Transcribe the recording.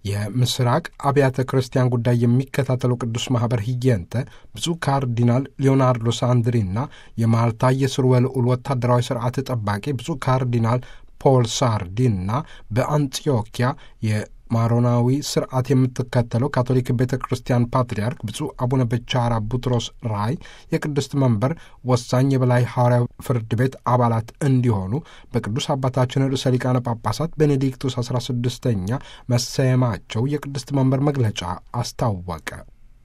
የምስራቅ አብያተ ክርስቲያን ጉዳይ የሚከታተለው ቅዱስ ማኅበር ህየንተ ብፁዕ ካርዲናል ሊዮናርዶ ሳንድሪና የማልታ የስርወ ልዑል ወታደራዊ ስርዓት ጠባቂ ብፁዕ ካርዲናል ፖል ሳርዲንና በአንጢዮኪያ የማሮናዊ ስርዓት የምትከተለው ካቶሊክ ቤተ ክርስቲያን ፓትርያርክ ብፁዕ አቡነ ብቻራ ቡትሮስ ራይ የቅድስት መንበር ወሳኝ የበላይ ሐዋርያዊ ፍርድ ቤት አባላት እንዲሆኑ በቅዱስ አባታችን ርዕሰ ሊቃነ ጳጳሳት ቤኔዲክቱስ 16ኛ መሰየማቸው የቅድስት መንበር መግለጫ አስታወቀ።